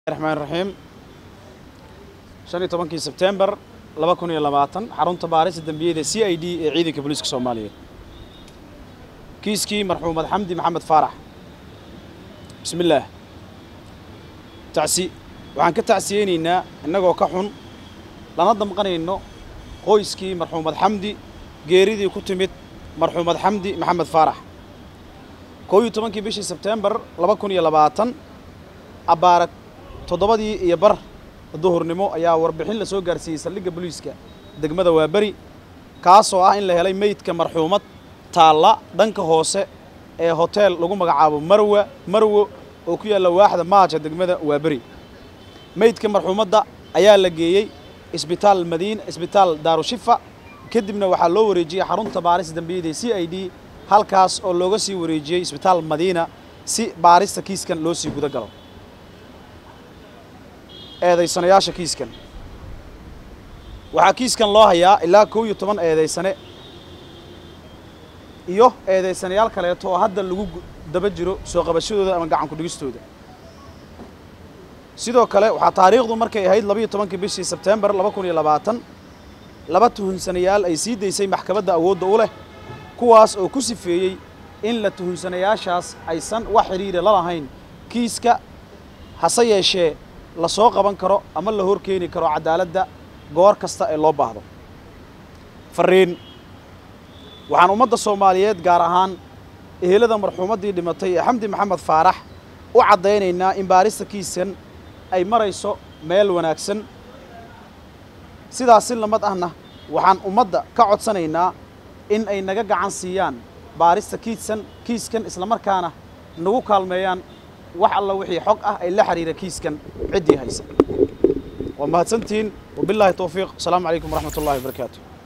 raxmaan raxiim shan iyo tobankii sebtembar laba kun iyo labaatan xarunta baarista dembiyada c i d ee ciidanka booliiska soomaaliyeed kiiskii marxuumad xamdi maxamed faarax bismi illaah tacsi waxaan ka tacsiyeynaynaa innagoo ka xun lana damqanayno qoyskii marxuumad xamdi geeridii ku timid marxuumad xamdi maxamed faarax koo iyo tobankii bishii sebtembar laba kun iyo labaatan abbaara toddobadii iyo bar duhurnimo ayaa warbixin la soo gaarsiiyey saldhigga booliiska degmada waaberi kaasoo ah in la helay meydka marxuumad taalla dhanka hoose ee hoteel lagu magacaabo marwa marwo oo ku yaalla waaxda maaja degmada waaberi meydka marxuumadda ayaa la geeyey isbitaal madiin isbitaal daarushifa kadibna waxaa loo wareejiyey xarunta baarista dembiyada c i d halkaas oo looga sii wareejiyey isbitaal madiina si baarista kiiskan loo sii guda galo eedaysanayaasha kiiskan waxaa kiiskan loo hayaa ilaa kow iyo toban eedaysane iyo eedaysanayaal kaleeto oo hadda lagu daba jiro soo qabashadooda ama gacan ku-dhigistooda sidoo kale waxaa taariikhdu markay ahayd labaiyo tobankii bishii sebtembar laba kun iyo labaatan laba tuhunsanayaal ay sii daysay maxkamadda awoodda u leh kuwaas oo ku sifeeyey in la tuhunsanayaashaas aysan wax xidhiira la lahayn kiiska hase yeeshee la soo qaban karo ama la hor keeni karo cadaaladda goor kasta ee loo baahdo fariin waxaan ummadda soomaaliyeed gaar ahaan ehelada marxuumaddii dhimatay ee xamdi maxamed faarax u caddaynaynaa in baarista kiiskan ay marayso meel wanaagsan sidaas si lamad ahna waxaan ummadda ka codsanaynaa in ay naga gacan siiyaan baarista kiiskan kiiskan islamarkaana nagu kaalmeeyaan wax alla wixii xog ah ay la xiriira kiiskan ciddii haysa waa mahadsantihiin wabilaahi towfiiq asalaamu calaykum waraxmat ullahi wabarakaatu